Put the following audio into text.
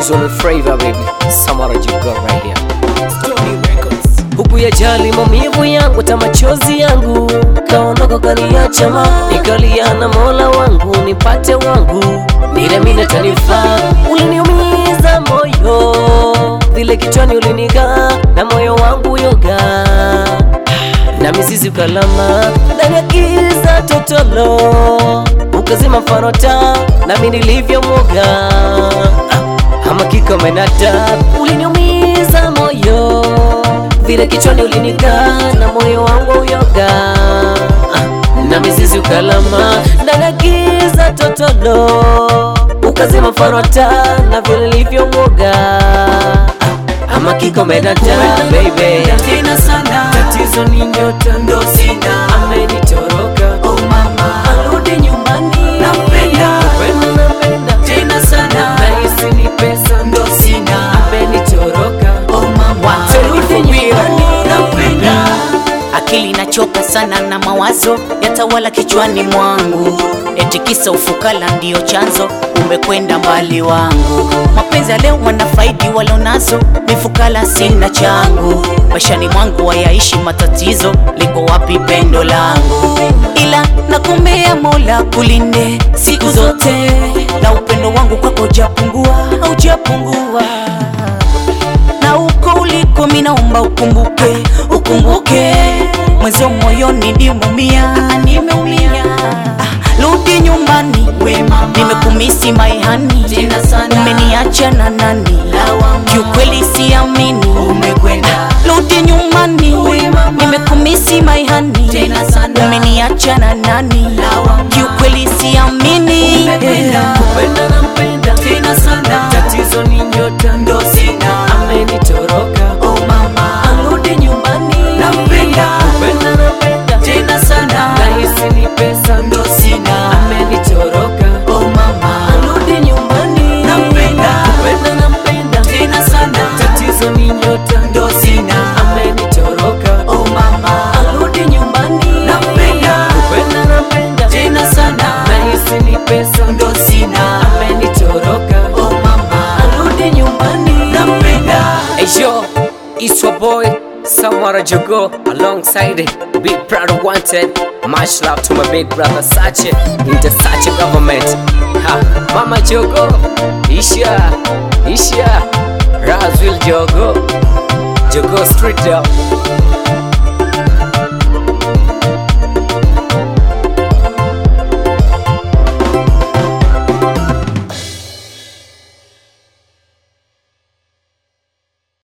Who's on the flavor baby? Samara Jigga right here. Stony Records. Huku ya jali maumivu yangu ta machozi yangu kaondoka kaniacha ma nikalia na mola wangu nipate wangu mile mine tanifaa uliniumiza moyo vile kichwani ulinigaa na moyo wangu yoga na mizizi ukalama ndani ya giza totolo ukazima farota nami nilivyomwoga Ah, ama kikomenata uliniumiza moyo vile kichwani ulinikaa na moyo wangu uyoga Ah, na mizizi ukalama ndani ya giza totolo ukazima farota na vile nilivyomwoga Ah, ama kikomenata baby tena sana tatizo ni nyota ndo sina amenitoroka oh mama arudi nyumbani Nampenda. Kupenda nampenda tena sana nahisi ni pesa ndo sina amenitoroka oh mama Turudi nyumbani. nampenda akili inachoka sana na mawazo yatawala kichwani mwangu eti kisa ufukala ndiyo chanzo umekwenda mbali wangu mapenzi ya leo wanafaidi walonazo mifukala sina changu maishani mwangu wayaishi matatizo liko wapi pendo langu ila nakumbea mola kulinde siku zote na upendo wangu kwako ujapungua haujapungua na uko uliko minaomba ukumbuke ukumbuke mwezo moyoni nimumia nimeumia Ah, rudi nyumbani nimekumisi maihani umeniacha na nani kiukweli siamini rudi nyumbani nimekumisi maihani umeniacha na nani kiukweli siamini Kupenda nampenda tena sana tatizo ni nyota ndo sina amenitoroka oh mama arudi nyumbani Nampenda. Kupenda nampenda tena sana nahisi ni pesa ndo sina amenitoroka oh mama arudi nyumbani Nampenda. Kupenda nampenda tena sana tatizo ni nyota ndo sina amenitoroka oh mama arudi nyumbani Nampenda. Kupenda nampenda tena sana nahisi ni pesa ndo sina amenitoroka oh mama arudi nyumbani Nampenda. Hey yo, it's your boy Samara Jogo alongside Big Brother Wanted. Much love to my big brother Sache in the Sache government. Ha, Mama Jogo, Isha, Isha, Razwil Jogo, Jogo Street Dog.